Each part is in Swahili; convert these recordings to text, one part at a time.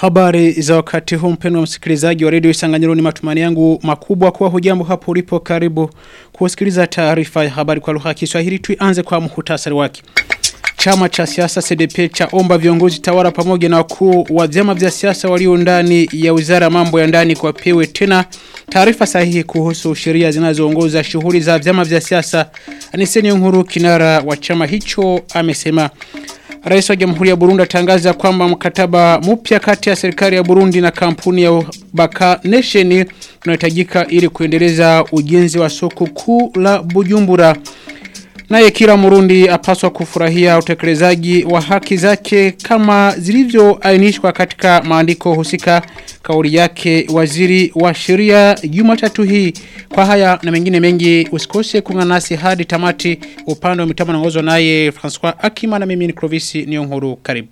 Habari za wakati huu mpendwa msikilizaji wa redio Isanganyiro ni matumani yangu makubwa kuwa hujambo hapo ulipo karibu kusikiliza taarifa ya habari kwa lugha ya Kiswahili tuanze kwa muhtasari wake. Chama cha siasa CDP cha omba viongozi tawala pamoja na wakuu wa vyama vya siasa walio ndani ya Wizara mambo ya ndani kwa pewe tena taarifa sahihi kuhusu sheria zinazoongoza shughuli za vyama vya siasa. Aniseni Nkuru kinara wa chama hicho amesema Rais wa Jamhuri ya Burundi atangaza kwamba mkataba mpya kati ya serikali ya Burundi na kampuni ya Baka Nation unahitajika ili kuendeleza ujenzi wa soko kuu la Bujumbura. Naye kila Murundi apaswa kufurahia utekelezaji wa haki zake kama zilivyoainishwa katika maandiko husika kauli yake waziri wa sheria Jumatatu hii kwa haya na mengine mengi usikose kuungana nasi hadi tamati upande wa mitambo naongozwa naye François Akima na mimi ni Clovis Niyonkuru karibu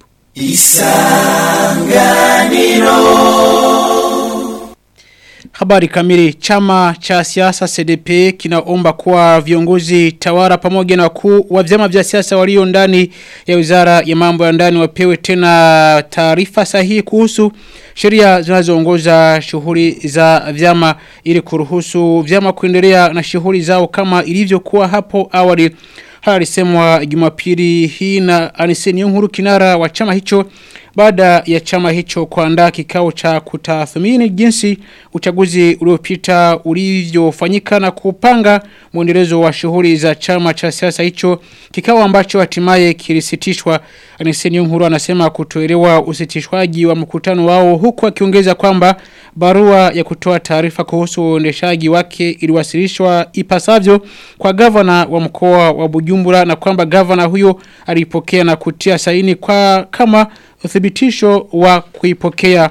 Isanganiro Habari kamili chama cha siasa CDP kinaomba kuwa viongozi tawara pamoja na wakuu wa vyama vya siasa walio ndani ya Wizara ya Mambo ya Ndani wapewe tena taarifa sahihi kuhusu sheria zinazoongoza shughuli za vyama ili kuruhusu vyama kuendelea na shughuli zao kama ilivyokuwa hapo awali. Haya alisemwa Jumapili hii na Aniseni Nkuru kinara wa chama hicho baada ya chama hicho kuandaa kikao cha kutathmini jinsi uchaguzi uliopita ulivyofanyika na kupanga mwendelezo wa shughuli za chama cha siasa hicho kikao ambacho hatimaye kilisitishwa Aniseni Nkuru anasema kutoelewa usitishwaji wa mkutano wao huku akiongeza kwamba barua ya kutoa taarifa kuhusu uendeshaji wake iliwasilishwa ipasavyo kwa gavana wa mkoa wa Bujumbura na kwamba gavana huyo alipokea na kutia saini kwa kama uthibitisho wa kuipokea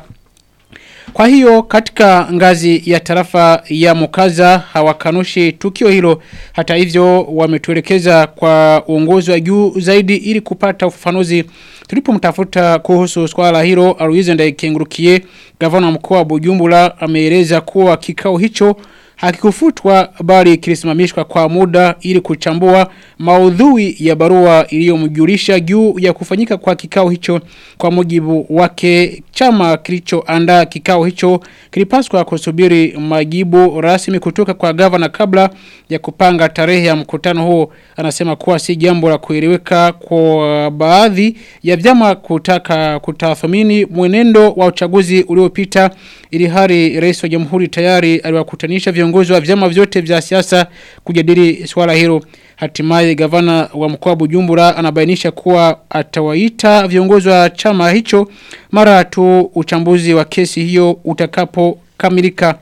kwa hiyo katika ngazi ya tarafa ya Mukaza hawakanushi tukio hilo hata hivyo wametuelekeza kwa uongozi wa juu zaidi ili kupata ufafanuzi tulipomtafuta kuhusu swala hilo Aloise Ndaikengurukiye gavana mkoa wa Bujumbura ameeleza kuwa kikao hicho hakikufutwa bali kilisimamishwa kwa muda ili kuchambua maudhui ya barua iliyomjulisha juu ya kufanyika kwa kikao hicho kwa mujibu wake chama kilichoandaa kikao hicho kilipaswa kusubiri majibu rasmi kutoka kwa gavana kabla ya kupanga tarehe ya mkutano huo anasema kuwa si jambo la kueleweka kwa baadhi ya vyama kutaka kutathmini mwenendo wa uchaguzi uliopita ili hali rais wa jamhuri tayari aliwakutanisha viongozi wa vyama vyote vya siasa kujadili swala hilo hatimaye gavana wa mkoa wa Bujumbura anabainisha kuwa atawaita viongozi wa chama hicho mara tu uchambuzi wa kesi hiyo utakapokamilika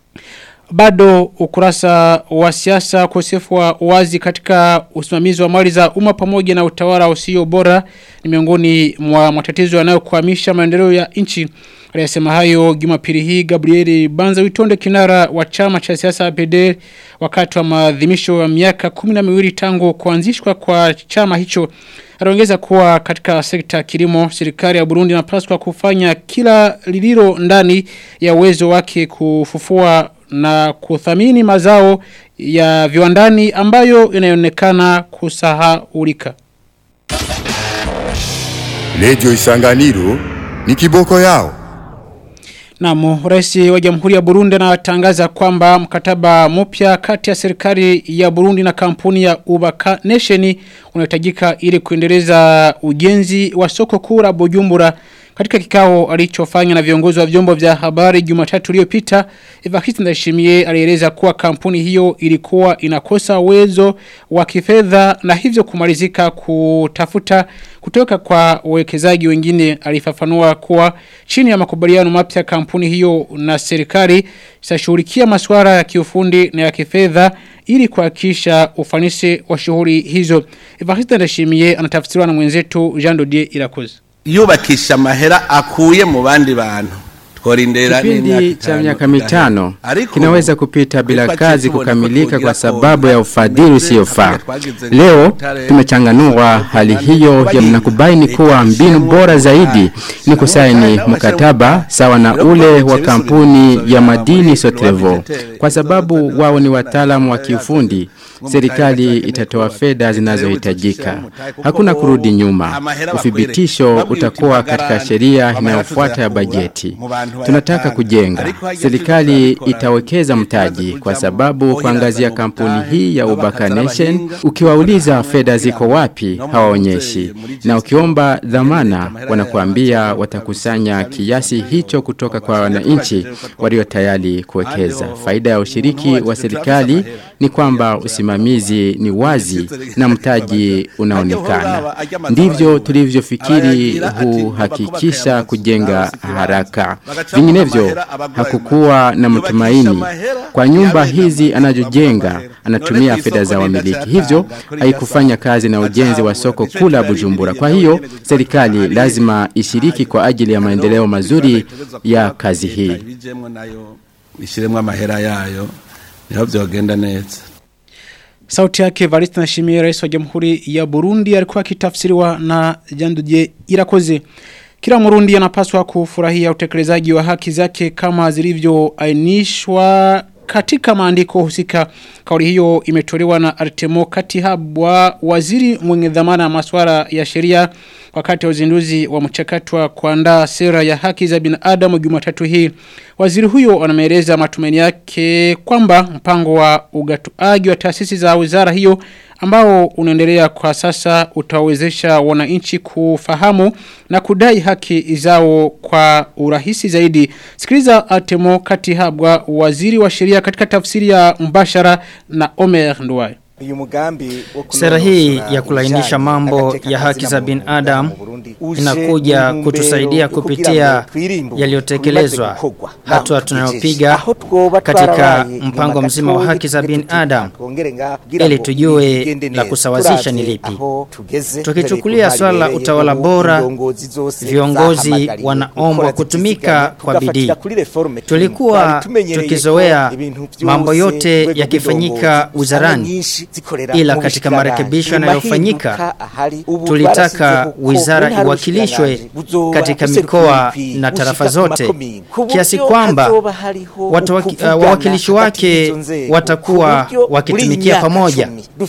bado ukurasa wa siasa kosefu wa wazi katika usimamizi wa mali za umma pamoja na utawala usio bora ni miongoni mwa matatizo yanayokwamisha maendeleo ya nchi Aliyasema hayo Jumapili hii Gabrieli Banza Witonde kinara wa chama cha siasa APD wakati wa maadhimisho ya miaka 12 tangu kuanzishwa kwa chama hicho. Anaongeza kuwa katika sekta ya kilimo serikali ya Burundi inapaswa kufanya kila lililo ndani ya uwezo wake kufufua na kuthamini mazao ya viwandani ambayo inaonekana kusahaulika. Radio Isanganiro ni kiboko yao. Naam, rais wa Jamhuri ya Burundi anatangaza kwamba mkataba mpya kati ya serikali ya Burundi na kampuni ya Ubaka Nation unahitajika ili kuendeleza ujenzi wa soko kuu la Bujumbura katika kikao alichofanya na viongozi wa vyombo vya habari Jumatatu iliyopita Evariste Ndayishimiye alieleza kuwa kampuni hiyo ilikuwa inakosa uwezo wa kifedha na hivyo kumalizika kutafuta kutoka kwa wawekezaji wengine alifafanua kuwa chini ya makubaliano mapya kampuni hiyo na serikali itashughulikia masuala ya kiufundi na ya kifedha ili kuhakikisha ufanisi wa shughuli hizo Evariste Ndayishimiye anatafsiriwa na mwenzetu Jean Dodier Irakoze yubakisha amahera akuye mu bandi bantu Kipindi cha miaka mitano kinaweza kupita bila kazi kukamilika kwa sababu ya ufadhili usiyofaa. Leo tumechanganua hali hiyo ya mnakubaini kuwa mbinu bora zaidi ni kusaini mkataba sawa na ule wa kampuni ya madini Sotrevo kwa sababu wao ni wataalamu wa kiufundi serikali itatoa fedha zinazohitajika. Hakuna kurudi nyuma. Uthibitisho utakuwa katika sheria inayofuata ya bajeti. Tunataka kujenga. Serikali itawekeza mtaji kwa sababu kuangazia kampuni hii ya Ubaka Nation ukiwauliza fedha ziko wapi hawaonyeshi. Na ukiomba dhamana wanakuambia watakusanya kiasi hicho kutoka kwa wananchi walio tayari kuwekeza. Faida ya ushiriki wa serikali ni kwamba usimamizi ni wazi na mtaji unaonekana. Ndivyo tulivyofikiri huhakikisha kujenga haraka. Vinginevyo hakukuwa na mtumaini. Kwa nyumba hizi anazojenga anatumia fedha za wamiliki. Hivyo haikufanya kazi na ujenzi wa soko kula Bujumbura. Kwa hiyo serikali lazima ishiriki kwa ajili ya maendeleo mazuri ya kazi hii. Ishiremwa amahera yayo niho byogenda neza. Sauti yake Variste Nashimiye rais wa Jamhuri ya Burundi alikuwa akitafsiriwa na Janduje Irakoze. Kila Murundi anapaswa kufurahia utekelezaji wa haki zake kama zilivyoainishwa katika maandiko husika. Kauli hiyo imetolewa na Artemo Katihabwa, waziri mwenye dhamana ya masuala ya sheria wakati wa uzinduzi wa mchakato wa kuandaa sera ya haki za binadamu Jumatatu hii. Waziri huyo anameeleza matumaini yake kwamba mpango wa ugatuaji wa taasisi za wizara hiyo ambao unaendelea kwa sasa utawezesha wananchi kufahamu na kudai haki zao kwa urahisi zaidi. Sikiliza Atemo Katihabwa waziri wa sheria katika tafsiri ya mbashara na Omer Nduwayo. Sera hii ya kulainisha mambo ya haki za binadamu inakuja kutusaidia kupitia yaliyotekelezwa hatua tunayopiga katika mpango mzima wa haki za binadamu ili tujue la kusawazisha ni lipi. Tukichukulia swala la utawala bora, viongozi wanaombwa kutumika kwa bidii. Tulikuwa tukizoea mambo yote yakifanyika wizarani ila katika marekebisho yanayofanyika tulitaka wizara iwakilishwe katika mikoa na tarafa zote kiasi kwamba wawakilishi wake watakuwa wakitumikia pamoja.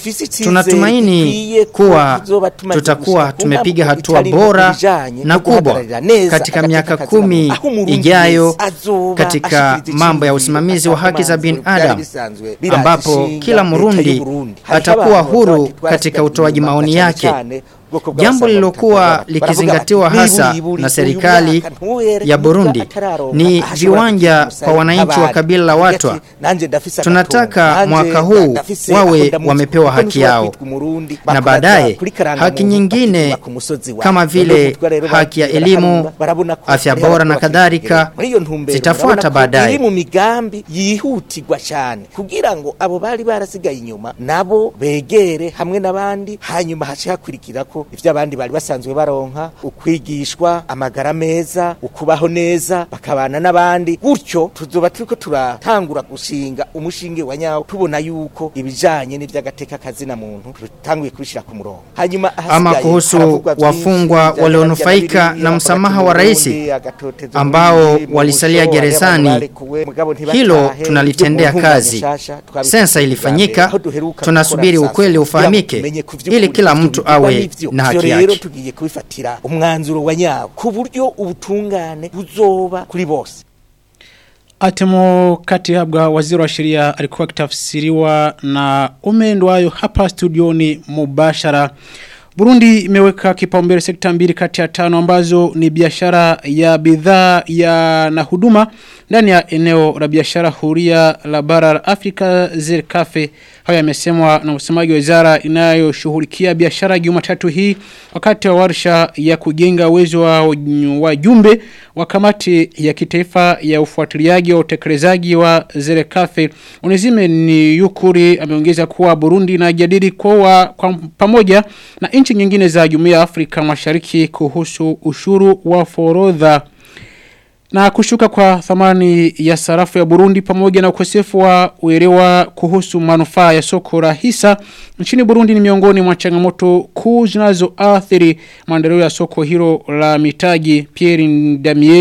Tunatumaini kuwa tutakuwa tumepiga hatua bora na kubwa katika miaka kumi ijayo katika mambo ya usimamizi wa haki za binadamu ambapo kila Murundi atakuwa huru katika utoaji maoni yake. Jambo lilokuwa likizingatiwa hasa na serikali ya Burundi ni viwanja kwa wananchi wa kabila la Watwa. Tunataka mwaka huu wawe wamepewa haki yao, na baadaye haki nyingine kama vile haki ya elimu, afya bora na kadhalika zitafuata baadaye. mu migambi yihutirwa cyane kugira ngo abo bari barasigaye inyuma nabo begere hamwe n'abandi hanyuma hace hakurikira ko ivyo abandi bari basanzwe baronka ukwigishwa amagara meza ukubaho neza bakabana n'abandi gutyo tuzoba turiko turatangura gushinga umushinge wa nyawo tubona yuko ibijanye n'ivy'agateka kazina muntu tutanguye kubishira ku murongo hanyuma Ama kuhusu wafungwa walionufaika na msamaha wa rais ambao walisalia gerezani, hilo tunalitendea kazi. Sensa ilifanyika, tunasubiri ukweli ufahamike ili kila mtu awe na haki rero yake. tugiye kubifatira umwanzuro wa nyawo ku buryo ubutungane buzoba kuri bose Atemo Katihabwa waziri wa sheria alikuwa akitafsiriwa na umendwayo hapa studioni mubashara. Burundi imeweka kipaumbele sekta mbili kati ya tano ambazo ni biashara ya bidhaa ya na huduma ndani ya eneo la biashara huria la bara la Afrika Zerkafe. Hayo yamesemwa na msemaji wa wizara inayoshughulikia biashara Jumatatu hii wakati wa warsha ya kujenga uwezo wa wajumbe wa kamati ya kitaifa ya ufuatiliaji wa utekelezaji wa Zerekafe. Unizime ni Yukuri ameongeza kuwa Burundi inajadili kwa, kwa pamoja na nchi nyingine za Jumuiya ya Afrika Mashariki kuhusu ushuru wa forodha. Na kushuka kwa thamani ya sarafu ya Burundi pamoja na ukosefu wa uelewa kuhusu manufaa ya soko la hisa nchini Burundi ni miongoni mwa changamoto kuu zinazoathiri maendeleo ya soko hilo la mitaji Pierre Ndamier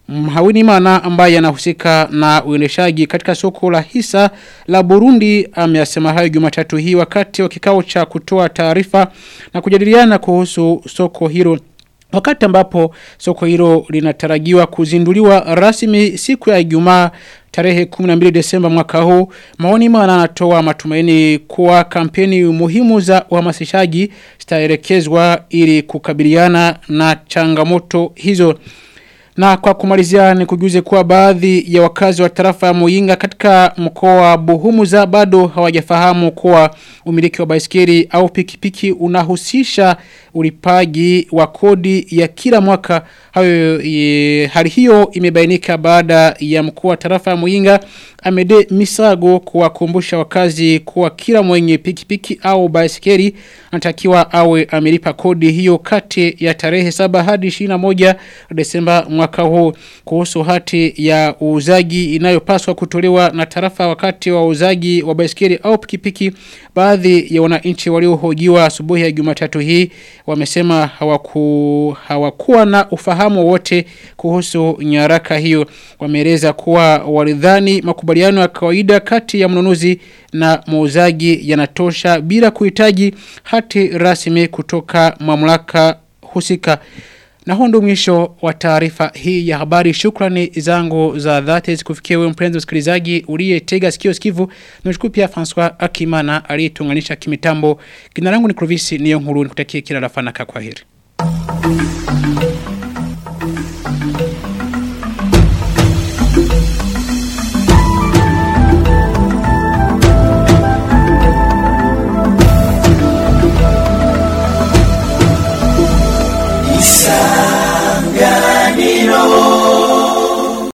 Mhawinimana ambaye anahusika na uendeshaji katika soko la hisa la Burundi ameyasema hayo Jumatatu hii wakati wa kikao cha kutoa taarifa na kujadiliana kuhusu soko hilo Wakati ambapo soko hilo linatarajiwa kuzinduliwa rasmi siku ya Ijumaa tarehe 12 Desemba mwaka huu, maoni maana anatoa matumaini kuwa kampeni muhimu za uhamasishaji zitaelekezwa ili kukabiliana na changamoto hizo. Na kwa kumalizia ni kujuze kuwa baadhi ya wakazi wa tarafa ya Muyinga katika mkoa wa Buhumuza bado hawajafahamu kuwa umiliki wa baisikeli au pikipiki unahusisha ulipaji wa kodi ya kila mwaka hayo e, hali hiyo imebainika baada ya mkuu wa tarafa ya Muyinga Amede Misago kuwakumbusha wakazi kuwa kila mwenye pikipiki au baisikeli anatakiwa awe amelipa kodi hiyo kati ya tarehe 7 hadi 21 Desemba mwaka huu kuhusu hati ya uuzaji inayopaswa kutolewa na tarafa wakati wa uuzaji wa baisikeli au pikipiki baadhi ya wananchi waliohojiwa asubuhi ya Jumatatu hii wamesema hawaku hawakuwa na ufahamu wote kuhusu nyaraka hiyo wameeleza kuwa walidhani makubaliano ya kawaida kati ya mnunuzi na muuzaji yanatosha bila kuhitaji hati rasmi kutoka mamlaka husika na huo ndio mwisho wa taarifa hii ya habari. Shukrani zangu za dhati zikufikia wewe mpenzi msikilizaji uliyetega sikio sikivu. Nimshukuru pia François Akimana aliyetunganisha kimitambo. Jina langu ni Clovis Niyonkuru nikutakie kila la fanaka kwa heri.